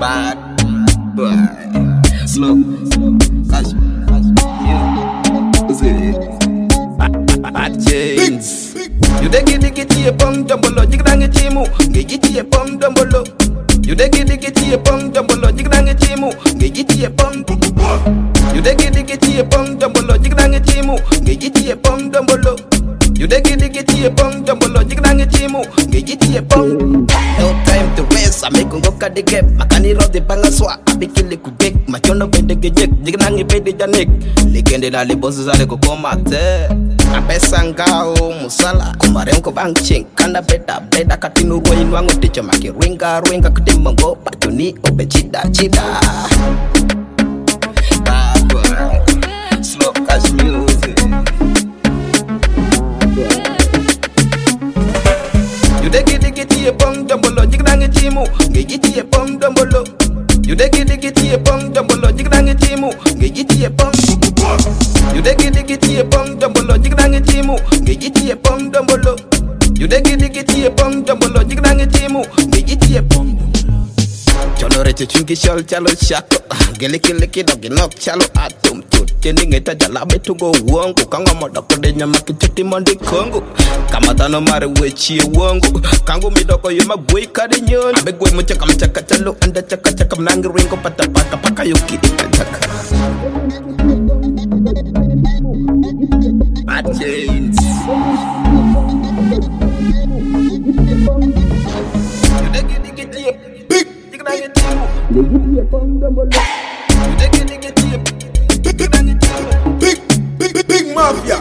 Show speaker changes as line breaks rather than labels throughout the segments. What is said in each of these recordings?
Bad boy. Slow. Cash. Bad chains. You dey giddy giddy a pom dumbolo, jig dang chimu. Giddy a pom dumbolo. You dey giddy giddy a pom dumbolo, jig dang chimu. Giddy a pom. You dey giddy giddy a pom dumbolo, jig dang chimu. Giddy a pom dumbolo. You dey giddy giddy a pom dumbolo, jig dang chimu. Giddy a pom. No time to waste, I make ngoka de gap. Makani ro de bangaswa, abikile kubek. Machono bende gejek, jig dang bende janek. Legende na le bosses ale ko komate. Apesa ngao musala kumare ko bang ching kanda beta beta katinu roi nwango ticho maki ringa ringa kutimbo ngo patuni obe chida chida Bad boy, slow cash music You dey giddy giddy a pom dumbolo jig dang chimu ngi giddy a pom dumbolo You dey giddy giddy a pom dumbolo jig dang chimu ngi giddy a pom You dey giddy giddy a pom dumbolo jig dang chimu ngi giddy a pom dumbolo You dey giddy giddy a pom dumbolo jig dang chimu ngi giddy a pom Cholo reche chungi shol chalo shako Gele kele kidogi nok chalo atum tut Cheni ngeta jalabe tugo uongo Kanga modoko de nyama kicheti mondi kongo Kama dhano mare wechie uongo Kangu midoko yuma gwe kade nyol Abe gwe mchaka mchaka chalo anda chaka chaka Mnangi ringo pata pata paka yuki ika chaka Bad chains You dey giddy giddy a big Jig dang chimu You dey giddy giddy a big Jig dang chimu
Big, big, big, big mafia.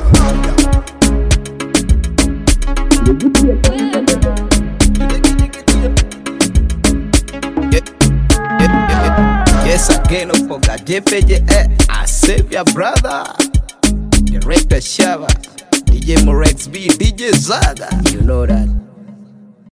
Yes, again, no forget DPJ, eh, I save your brother. Director Shava, DJ Morex B, DJ Zaga. You know that.